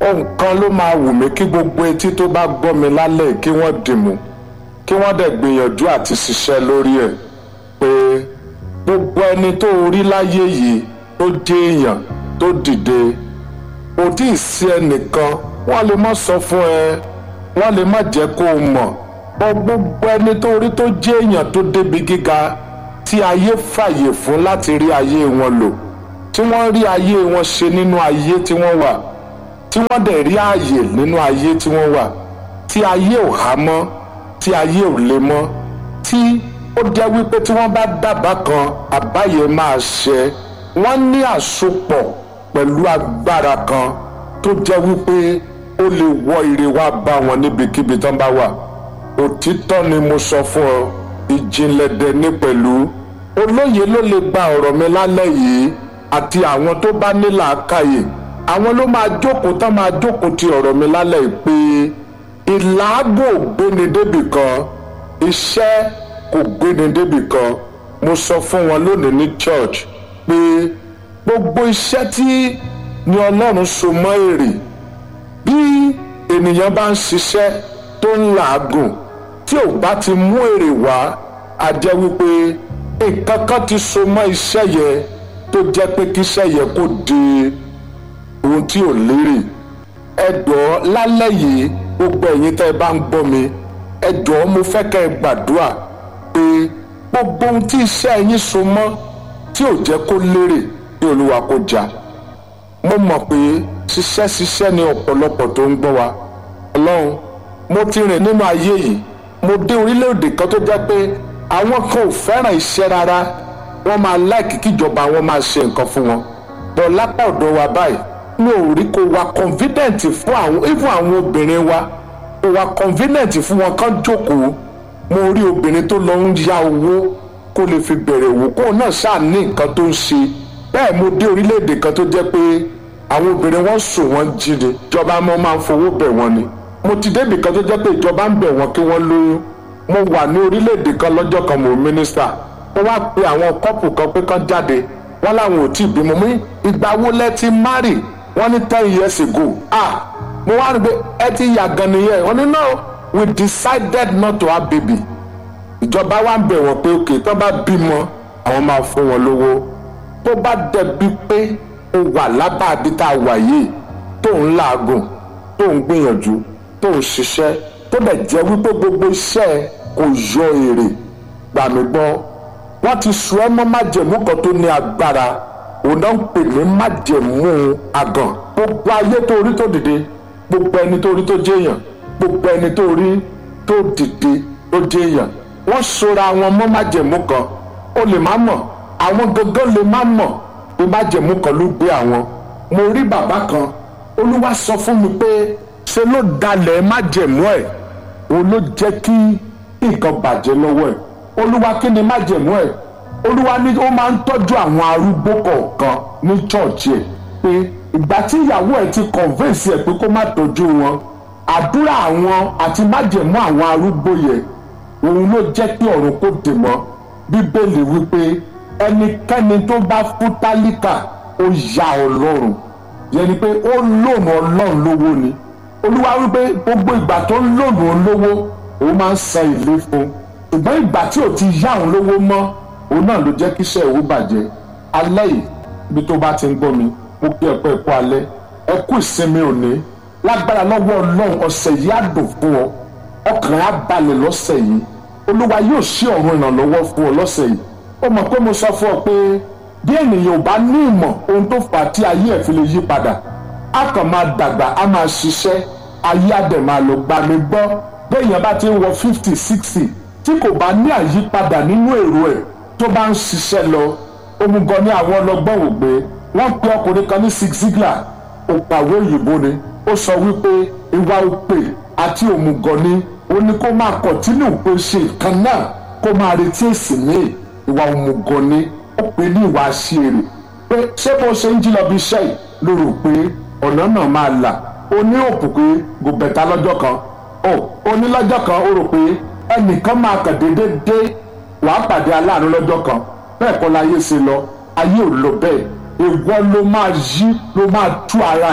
ohun kan ló máa wù mí kí gbogbo etí tó bá gbọ́ mi lálẹ́ kí wọ́n dìmú kí wọ́n dẹ̀ gbìyànjú àti ṣiṣẹ́ lórí ẹ̀ pé gbogbo ẹni tó rí láyé yìí tó jẹ́ èèyàn tó dìde kò tí ì sí ẹnìkan wọ́n lè má sọ fún ẹ wọ́n lè má jẹ́ kó o mọ̀ bọ́ gbogbo ẹni tó rí tó jẹ́ èèyàn tó débi gíga tí ayé fàyè fún láti rí ayé wọn lò tí wọ́n rí ayé wọn ṣe nínú ayé tí wọ́n wà tí wọ́n dẹ̀ rí ààyè nínú ayé tí wọ́n wà tí ayé ò há mọ́ tí ayé ò le mọ́ tí ó jẹ́ wípé tí wọ́n bá dábàá kan àbáyé máa ṣẹ wọ́n ní àsopọ̀ pẹ̀lú agbára kan tó jẹ́ wípé ó lè wọ ire wá bá wọn níbikíbi tán bá wà òtítọ́ ni mo sọ fún ọ ìjìnlẹ̀ dẹ̀ ní pẹ̀lú olóye ló lè gba ọ̀rọ̀ mi lálẹ́ yìí àti àwọn tó bá ní làákàyè àwọn ló máa jókòó tán máa jókòó ti ọ̀rọ̀ mi lálẹ́ yìí pé ìlàágùn ò gbéni débì kan iṣẹ́ kò gbéni débì kan mo sọ fún wọn lónìí ní church pé gbogbo iṣẹ́ tí ni ọlọ́run so mọ́ èrè bí ènìyàn bá ń ṣiṣẹ́ tó ń làágùn tí ò bá ti mú èrè wá a jẹ́ wípé nǹkan kan ti so mọ́ iṣẹ́ yẹn tó jẹ́ pé kíṣẹ́ yẹn kò di ohun tí ò lérè ẹ jọ̀ọ́ lálẹ́ yìí gbogbo ẹ̀yin tẹ́ ẹ bá ń gbọ́ mi ẹ jọ̀ọ́ mo fẹ́ kẹ́ ẹ gbàdúrà pé gbogbo ohun tí iṣẹ́ yín so mọ́ tí ò jẹ́ kó lérè kí olúwa kó jà mo mọ̀ pé ṣiṣẹ́ ṣiṣẹ́ ni ọ̀pọ̀lọpọ̀ tó ń gbọ́ wa ọlọ́run mo ti rìn nínú ayé yìí mo dé orílẹ̀-èdè kan tó jẹ́ pé àwọn kan ò fẹ́ràn iṣẹ́ rárá wọ́n máa láìkí kíjọba wọn máa ṣe nǹkan fún wọn bọ̀ lápá ọ̀dọ̀ wa báyìí mi ò rí kó wa convenient fún àwọn even àwọn obìnrin wa kó wa convenient fún wọn kán jókòó mo rí obìnrin tó lọ ń ya owó kó lè fi bẹ̀rẹ̀ òwò kó náà ṣáà ní nǹkan tó ń ṣe bẹ́ẹ̀ mo dé orílẹ̀-èdè kan tó jẹ́ pé àwọn obìnrin wọn sùn wọn jíde ìjọba mọ́ máa ń fowó bẹ̀ wọ́n ni mo ti débì kan tó jẹ́ pé ìjọba ń bẹ̀ wọ́n kí wọ́n lóyún mo wà ní orílẹ̀-èdè kan lọ́jọ́ kan mo mínísítà mo wá pe àwọn kọ́pù kan pé kán jáde wọ́n láwọn ò tí ì bímọ mú ìgbà wo lẹ ti márì wọ́n ní ten years ago ah mo wá rí pé ẹ ti yà gan nìyẹn wọ́n ní no we decided not to have baby ìjọba wa ń bẹ̀ wọ́n pé òkè tó bá bímọ àwọn máa fún wọn lówó tó bá dẹbi pé o wà lábàbí tá a wà yìí tó ń làágùn tó ń gbìyànjú tó ń ṣiṣẹ́ tó dẹ̀ jẹ́ wípé gbogbo iṣẹ́ kò yọ èrè gbà mí gbọ́ wọ́n ti sọ ẹ́ mọ́ májẹ̀mú kan tó ní agbára òun náà ń pè ní májẹ̀mú àgàn gbogbo ayé tó rí tó dìde gbogbo ẹni tó rí tó jẹ́yàn gbogbo ẹni tó rí tó dìde tó jẹ́yàn wọ́n sora wọn mọ́ májẹ̀mú kan ó lè má mọ̀ àwọn gangan lè má mọ̀ pé májẹ̀mú kan ló gbé àwọn mo rí bàbá kan olúwa sọ fún mi pé ṣe ló dalẹ̀ májẹ̀mú ẹ̀ òun ló jẹ́ kí nǹkan bàjẹ́ lọ́wọ́ ẹ̀ olúwa kí ni májẹ̀mú ẹ̀ olúwa ní ó máa ń tọ́jú àwọn arúgbó kọ̀ọ̀kan ní chọ́ọ̀chì ẹ̀ pé ìgbà tí ìyàwó ẹ̀ ti convince ẹ̀ pé kó má tọ́jú wọn àdúrà àwọn àti májẹ̀mú àwọn arúgbó yẹn òun ló jẹ́ kí ọ̀run kó dè mọ́ bíbélì wípé ẹnikẹ́ni tó bá fún tálíkà ó ya ọlọ́run yẹn ni pé ó lòun ọlọ́run lówó ni olúwa wípé gbogbo ìgbà tó ń lòun olówó òun máa ń san ìlé fún ṣùgbọ́n ìgbà tí ò ti yá òun lówó mọ́ òun náà ló jẹ́ kíṣẹ́ òun bàjẹ́ alẹ́ yìí ibi tó bá ti ń gbọ́ mi mo kí ẹ̀kọ́ ẹ̀kọ́ alẹ́ ẹ kú ìsinmi òní lágbára lọ́wọ́ ọlọ́run ọ̀sẹ̀ yìí á dùn fún ọ ọkàn á balẹ̀ lọ́sẹ̀ yìí olúwa yóò ṣí ọ̀run ìrànlọ́wọ́ fún ọ lọ́sẹ̀ yìí ó mọ̀ pé mo sọ fún ọ pé bí ènìyàn ò bá ní ìmọ̀ ohun tó fà á tí ayé ẹ̀ fi lè yí padà á kàn máa dàgbà á máa ṣiṣẹ́ ayé á dẹ̀ máa lọ gbà mí gbọ́ béèyàn bá ti ń wọ fifty sixty tí kò bá ní àyípadà nínú èrò ẹ̀ tó bá ń ṣiṣẹ́ lọ òmùgọ̀ ní àwọn ọlọ́gbọ́n ò gbé wọ́n pe ọkùnrin kan ní Zig Ziglar òpàwé òyìnbó ni ó sọ wípé ìwà òpè àti òmùgọ̀ ni ó ní kó máa kọ̀tínú pé ṣe nǹkan náà kó máa retí èsì ní ìwà òmùgọ̀ ni ó pè ní ìwà àṣìírè pé ṣé bó ṣe ń jí lọ bí iṣẹ́ yìí ló rò pé ọ̀nà náà máa là ó ní òpù pé gòbẹ̀ta lọ́jọ́ kan ó ó ní lọ́jọ́ kan ó rò pé ẹnìkan máa kàn déédéé dé wàá pàdé aláàánú lọ́jọ́ kan bẹ́ẹ̀ kọ́ láyé ṣe lọ ayé ò lọ bẹ́ẹ̀ ìwọ ló máa yí ló máa tú ara ẹ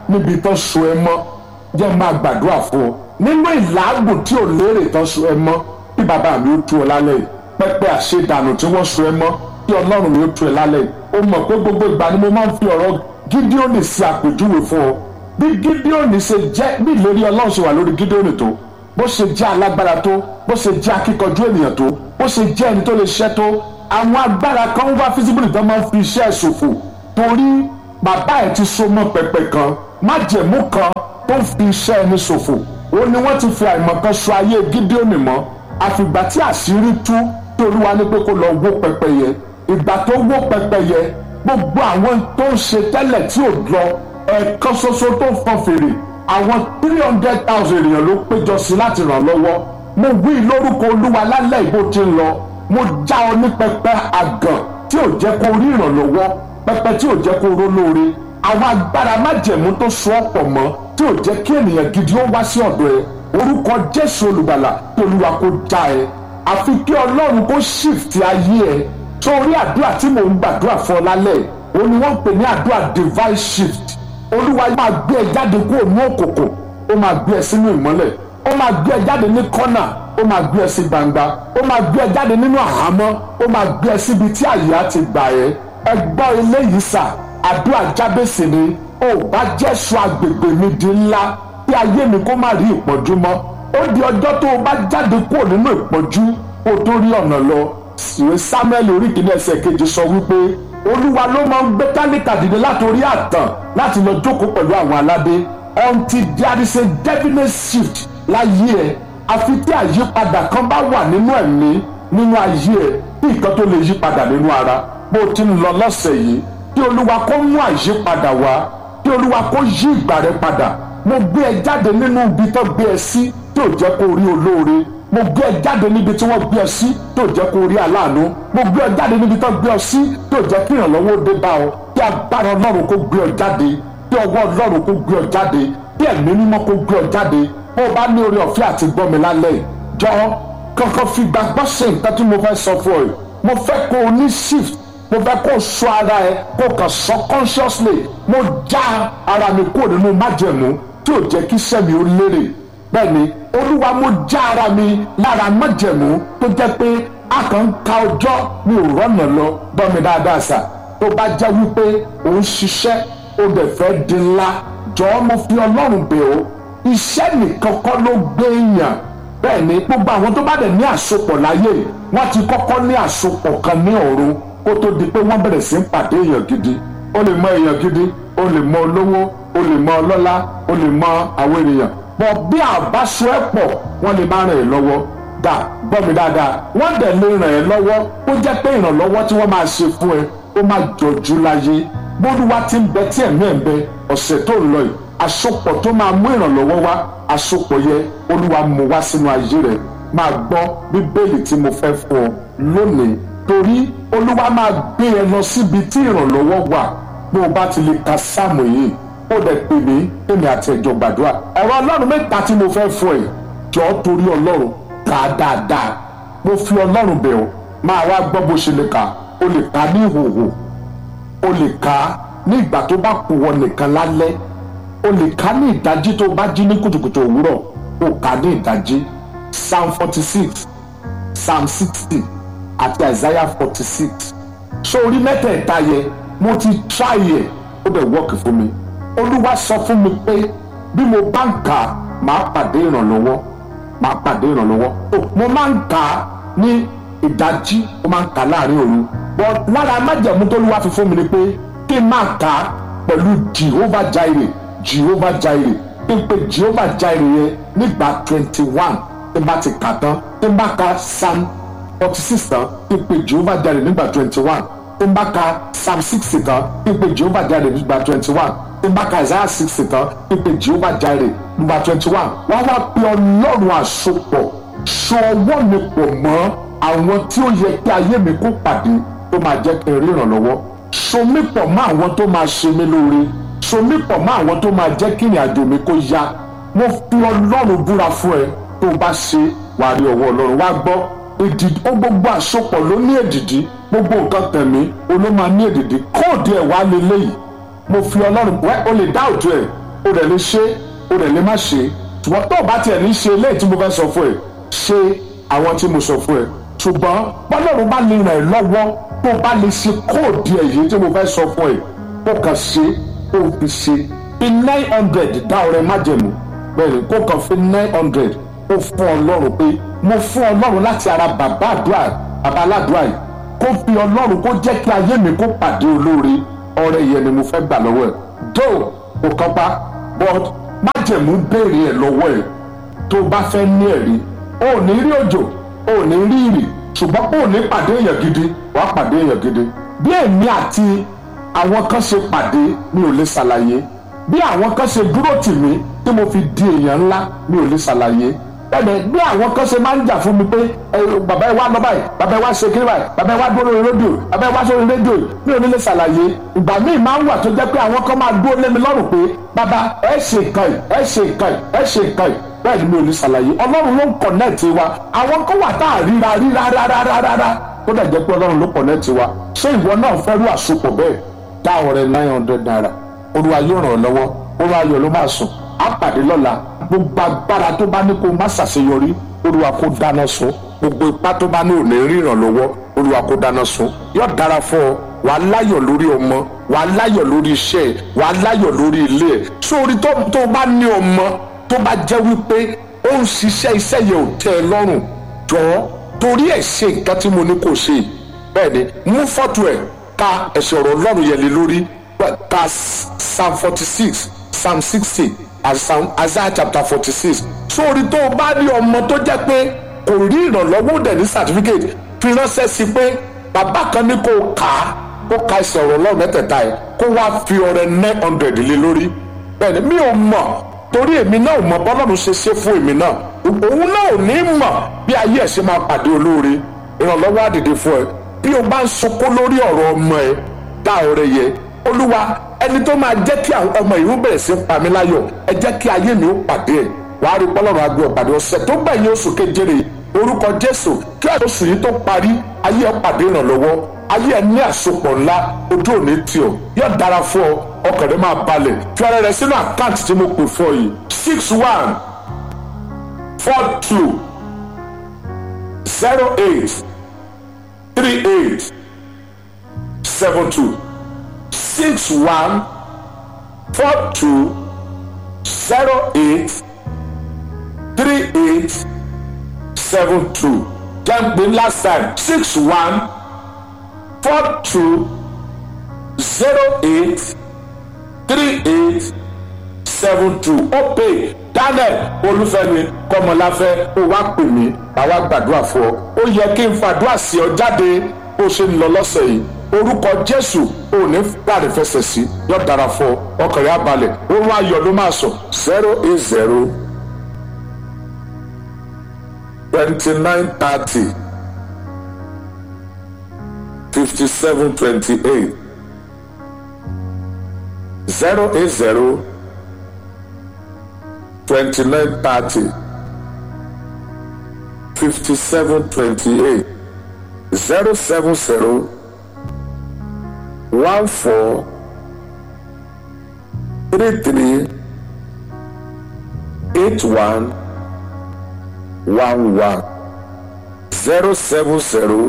níbi tó so ẹ mọ́ jẹ́ máa gbàdúrà fún ọ nínú ìlàágùn tí ò lérè tó so ẹ mọ́ bí bàbá mi ó tú ọ lálẹ́ yìí pẹ́pẹ́ àṣedànù tí wọ́n so ẹ mọ́ kí ọlọ́run mi ó tú ẹ lálẹ́ yìí ó mọ̀ pé gbogbo ìgbà ni mo máa ń fi ọ̀rọ̀ gídíọ́nì sí àpèjúwe fún ọ bí gídíọ́nì ṣe jẹ́ bí ìlérí ọlọ́run ṣe wà lórí gídíọ́nì tó bó ṣe jẹ́ alágbára tó bó ṣe jẹ́ akíkanjú ènìyàn tó bó ṣe jẹ́ ẹni tó lè ṣẹ́ tó àwọn agbára kan wá físíbìlì tó máa ń fi iṣẹ́ ṣòfò torí bàbá ẹ̀ ti so mọ́ pẹpẹ kan májẹ̀mú kan tó ń fi iṣẹ́ ẹni ṣòfò ó ní wọ́n ti fi àìmọ̀kan so ayé gídíọ́nì mọ́ àfìgbà tí àṣírí tú tí olúwa ní pé kó lọ wó pẹpẹ yẹ ìgbà tó wó pẹpẹ yẹ gbogbo àwọn tó ń ṣe tẹ́lẹ̀ tí ò lọ ẹ̀ẹ̀kan ṣoṣo tó ń fọn fèrè àwọn three hundred thousand èèyàn ló péjọ sí láti ràn lọ́wọ́ mo wí lórúkọ olúwa lálẹ́ ìbò tí ń lọ mo já ọ ní pẹpẹ àgàn tí ò jẹ́ kó rí ìrànlọ́wọ́ pẹpẹ tí ò jẹ́ kó ró lóore àwọn agbára májẹ̀mú tó so ọ̀pọ̀ mọ́ tí ò jẹ́ kí ènìyàn gidi ó wá sí ọ̀dọ̀ ẹ orúkọ jésù olùgbàlà tí olúwa kó já ẹ àfi kí ọlọ́run kó shift ayé ẹ sórí àdúrà tí mò ń gbàdúrà fún ọ lálẹ́ ò ní wọ́n ń pè ní àdúrà divine shift olúwa máa gbé ẹ jáde kúrò ní òkòkò ó máa gbé ẹ sínú ìmọ́lẹ̀ ó máa gbé ẹ jáde ní kọ́nà ó máa gbé ẹ sí gbangba ó máa gbé ẹ jáde nínú àhámọ́ ó máa gbé ẹ síbi tí àyè á ti gbà ẹ ẹ gbọ́ eléyìí sà àdúrà jábèsì ni ó bá jẹ́sọ agbègbè mi di ńlá kí ayé mi kó má rí ìpọ́njú mọ́ ó di ọjọ́ tó o bá jáde kúrò nínú ìpọ́njú kó o tó rí ọ̀nà lọ ìwé samuel orí kìíní ẹsẹ̀ kejì sọ wípé olúwa ló máa ń gbé tálíkà dìde látòrí àtàn láti lọ jókòó pẹ̀lú àwọn aládé until there is a definite shift láyé ẹ àfi tí àyípadà kan bá wà nínú ẹ̀mí nínú ayé ẹ kí nǹkan tó lè yí padà nínú ara bó o ti ń lọ lọ́sẹ̀ yìí kí olúwa kó mú àyípadà wá kí olúwa kó yí ìgbà rẹ padà mo gbé ẹ jáde nínú ibi tó gbé ẹ sí tí ò jẹ́ kó rí olóore mo gbé ẹ jáde níbi tí wọ́n gbé ẹ sí tí ò jẹ́ kó rí aláàánú mo gbé ẹ jáde níbi tó gbé ẹ sí tí ò jẹ́ kí ìrànlọ́wọ́ dé bá ọ kí agbára ọlọ́run kó gbé ọ jáde kí ọwọ́ ọlọ́run kó gbé ọ jáde kí ẹ̀mí mímọ́ kó gbé ọ jáde bó o bá ní oore ọ̀fẹ́ àti gbọ́ mi lálẹ́ yìí jọ kankan fi gbàgbọ́ ṣe nǹkan tí mo fẹ́ sọ fún ọ yìí mo fẹ́ kó o ní shift mo fẹ́ kó o sọ ara ẹ kó o kàn sọ consciously mo já ara mi kúrò nínú májẹ̀mú tí ò jẹ́ kí iṣẹ́ mi ó lérè bẹ́ẹ̀ ni olúwa mo já ara mi lára májẹ̀mú tó jẹ́ pé a kàn ń ka ọjọ́ mi ò rọ́nà lọ gbọ́ mi dáadáa sà tó bá jẹ́ wípé ò ń ṣiṣẹ́ ó dẹ̀ fẹ́ di ńlá jọ̀ọ́ mo fi ọlọ́run bẹ̀ ọ́ iṣẹ́ nìkan kọ́ ló gbé èèyàn bẹ́ẹ̀ ni gbogbo àwọn tó bá dẹ̀ ní àsopọ̀ láyé wọ́n ti kọ́kọ́ ní àsopọ̀ kan ní ọ̀run kó tó di pé wọ́n bẹ̀rẹ̀ sí ń pàdé èèyàn gidi ó lè mọ èèyàn gidi ó lè mọ olówó ó lè mọ ọlọ́lá ó lè mọ àwọn ènìyàn bọ̀ bí àbáṣọ ẹ̀ pọ̀ wọ́n lè má ràn ẹ́ lọ́wọ́ dà gbọ́ mi dáadáa wọ́n dẹ̀ lè ràn ẹ́ lọ́wọ́ ó jẹ́ pé ìrànlọ́wọ́ tí wọ́n máa ṣe fún ẹ ó máa jọjú láyé bólúwa ti ń bẹ tí ẹ̀mí ẹ̀ ń bẹ ọ̀sẹ̀ tó ń lọ yìí àsopọ̀ tó máa mú ìrànlọ́wọ́ wá àsopọ̀ yẹ olúwa mú wá sínú ayé rẹ̀ máa gbọ́ bíbélì tí mo fẹ́ fún ọ lónìí torí olúwa máa gbé ẹ lọ síbi tí ìrànlọ́wọ́ wà bó o bá ti lè ka sáàmù yìí ó dẹ̀ pè mí èmi àti ẹ̀jọ̀ gbàdúrà ẹ̀rọ ọlọ́run mẹ́ta tí mo fẹ́ fún ẹ jọ torí ọlọ́run kà á dáadáa mo fi ọlọ́run bẹ̀ ọ́ máa wá gbọ́ bó ṣe lè kà ó lè kà ní ìhòòhò ó lè kà á ní ìgbà tó bá kù wọ nìkan lálẹ́ o lè kà ní ìdájí tó bá jí ní kùtùkùtù òwúrọ̀ o kà ní ìdájí psalm forty six psalm sixty àti isaiah forty six sórí mẹ́tẹ̀ẹ̀ta yẹ mo ti try yẹ ó dẹ̀ work fún mi olúwa sọ fún mi pé bí mo bá ń kà á máa pàdé ìrànlọ́wọ́ máa pàdé ìrànlọ́wọ́ mo máa ń kà á ní ìdájí mo máa ń kà á láàrin òru but lára májẹ̀mú tó lúwa fi fún mi ni pé kí n máa kà á pẹ̀lú jehovah jireh jehovah jireh tí n pe jehovah jireh yẹn nígbà twenty one tí n bá ti kà tán tí n bá ka psalm forty six tán tí n pe jehovah jireh nígbà twenty one tí n bá ka psalm sixty tán tí n pe jehovah jireh nígbà twenty one tí n bá ka isaiah sixty tán tí n pe jehovah jireh nígbà twenty one wọ́n wá pe ọlọ́run àsopọ̀ so ọwọ́ mi pọ̀ mọ́ àwọn tí ó yẹ kí ayé mi kó pàdé tó máa jẹ́ kí n rí ìrànlọ́wọ́ so mí pọ̀ mọ́ àwọn tó máa ṣe mí lóore so mí pọ̀ mọ́ àwọn tó máa jẹ́ kí ìrìn àjò mi kó yá mo fi ọlọ́run búra fún ẹ tó bá ṣe wàá rí ọwọ́ ọlọ́run wá gbọ́ èdìdí ó gbogbo àsopọ̀ ló ní èdìdí gbogbo nǹkan tẹ̀mí oló máa ní èdìdí kóòdù ẹ̀ wá lélẹ́yìí mo fi ọlọ́run wẹ́ o lè dá òjò ẹ̀ o dẹ̀ lè ṣe o dẹ̀ lè má ṣe ṣùgbọ́n tó o bá tiẹ̀ ní ṣe eléyìí tí mo fẹ́ sọ fún ẹ ṣe àwọn tí mo sọ fún ẹ ṣùgbọ́n bọ́lọ́run bá lè ràn ẹ́ lọ́wọ́ tó o bá lè ṣe kóòdù èyí tí mo fẹ́ sọ fún ẹ kó kàn ṣe kó o fi ṣe fi nine hundred dá ọrẹ májẹ̀mú bẹ́ẹ̀ ni kó kàn fi nine hundred ó fún ọlọ́run pé mo fún ọlọ́run láti ara bàbá àdúrà bàbá aládùúrà yìí kó fi ọlọ́run kó jẹ́ kí ayé mi kó pàdé olóore ọrẹ yẹn ni mo fẹ́ gbà lọ́wọ́ ẹ̀ tó kò kàn pa but májẹ̀mú béèrè ẹ̀ lọ́wọ́ ẹ̀ tó bá fẹ́ ní ẹ̀rí o ò ní rí òjò o ò ní rí ìrì ṣùgbọ́n o ò ní pàdé èèyàn gidi wàá pàdé èèyàn gidi bí èmi àti àwọn kan ṣe pàdé mi ò lè ṣàlàyé bí àwọn kan ṣe dúró tì mí tí mo fi di èèyàn ńlá mi ò lè ṣàlàyé bẹ́ẹ̀ bí àwọn kan ṣe máa ń jà fún mi pé bàbá ẹ wá lọ báyìí bàbá ẹ wá ṣe kiri báyìí bàbá ẹ wá dúró lórí rédíò bàbá ẹ wá sórí rédíò mi ò ní lè ṣàlàyé ìgbà míì máa ń wà tó jẹ́ pé àwọn kan máa dúró lé mi lọ́rùn pé bàbá ẹ ṣe nǹkan yìí ẹ ṣe nǹkan yìí ẹ ṣe nǹkan yìí bẹ́ẹ̀ ni mi ò ní ṣàlàyé ọlọ́run ló ń kọ̀nẹ́ẹ̀tì wa àwọn kan wà tá à ríra ríra rárá rárá tó dẹ̀ jẹ́ pé ọlọ́run ló kọ̀nẹ́ẹ̀tì wa ṣé ìwọ náà fẹ́ rú àsopọ̀ bẹ́ẹ̀ dá ọrẹ nine hundred naira olúwa yóò ràn ọ́ lọ́wọ́ olúwa ayọ̀ ló máa sùn á pàdé lọ́la gbogbo agbára tó bá ní kó má ṣàṣeyọrí olúwa kó dáná sun gbogbo ipá tó bá ní òní ríran lọ́wọ́ olúwa kó dáná sun yóò dára fún ọ wà á láyọ̀ lórí ọmọ wà á láyọ̀ lórí iṣẹ́ ẹ̀ wà á láyọ̀ lórí ilé ẹ̀ sórí tó tó bá ní ọmọ tó bá jẹ́ wípé ó ń ṣiṣẹ́ iṣẹ́ yẹn ò tẹ́ ẹ lọ́rùn jọ̀ọ́ torí ẹ̀ ṣe nǹkan tí mo ní kó ṣe bẹ́ẹ̀ ni mú fọ́tò ẹ̀ ka ẹ̀sẹ̀ ọ̀rọ̀ ọlọ́run yẹn lé lórí ka psalm forty six psalm sixty and psalm isaiah chapter forty six sórí tó o bá ní ọmọ tó jẹ́ pé kò rí ìrànlọ́wọ́ dẹ̀ ní certificate fi ránṣẹ́ sí pé bàbá kan ní kó kà á kó ka ẹsẹ̀ ọ̀rọ̀ ọlọ́run mẹ́tẹ̀ẹ̀ta yìí kó wá fi ọrẹ nine hundred lé lórí bẹ́ẹ̀ni mi ò mọ̀ torí èmi náà ò mọ̀ bọ́lọ́run ṣe ṣe fún èmi náà òun náà ò ní mọ̀ bí ayé ẹ̀ ṣe máa pàdé olóore ìrànlọ́wọ́ àdìdì fún ẹ bí o bá ń sunkún lórí ọ̀rọ̀ ọmọ ẹ dá ọrẹ yẹ olúwa ẹni tó máa jẹ́ kí àwọn ọmọ ìlú bẹ̀rẹ̀ sí pa mí láyọ̀ ẹ jẹ́ kí ayé mi ó pàdé ẹ̀ wàá rí pọ́lọ́run agbé ọ̀pàdé ọ̀sẹ̀ tó gbẹ̀yìn oṣù kejìlè orúkọ jésù kí oṣù yìí tó parí ayé ẹ pàdé ìrànlọ́wọ́ ayé ẹ ní àsopọ̀ ńlá ojú òní tì ọ́ yóò dára fún ọ ọkàn rẹ máa balẹ̀ fi ọrẹ rẹ sínú àkáǹtì tí mo pè fún ọ yìí six one four two zero eight three eight seven two six one four two zero eight three eight seven two jẹ́ pé last time six one four two zero eight three eight seven two ó pè daniel olúfẹ́mi kọ́mọláfẹ́ ó wá pè mí àwa gbàdúrà fún ọ ó yẹ kí n fàdúrà sí ọ jáde bó ṣe ń lọ lọ́sẹ̀ yìí orúkọ jésù ò ní gbàdé fẹsẹ̀ sí yóò dára fún ọ ọkàn rẹ abalẹ̀ òun ayọ̀ ló máa sọ zero eight zero twenty nine thirty fifty seven twenty eight zero eight zero twenty nine thirty fifty seven twenty eight zero seven zero one four three three eight one one one zero seven zero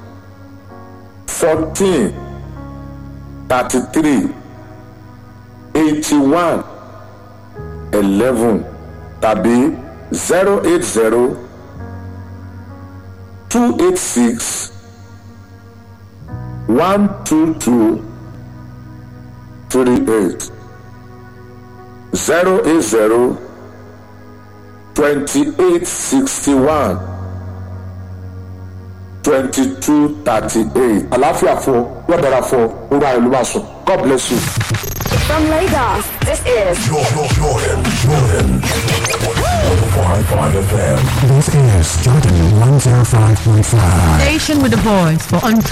fourteen thirty three eighty one eleven tàbí zero eight zero two eight six one two two three eight zero eight zero twenty-eight sixty-one twenty-two thirty-eight. àlàáfíà fún ọ yóò dára fún ọ ó rà ìlú máa sùn god bless you. From Lagos, this is Jordan, Jordan, Jordan. 105.5 FM. This is Jordan 105.5. Station with a voice for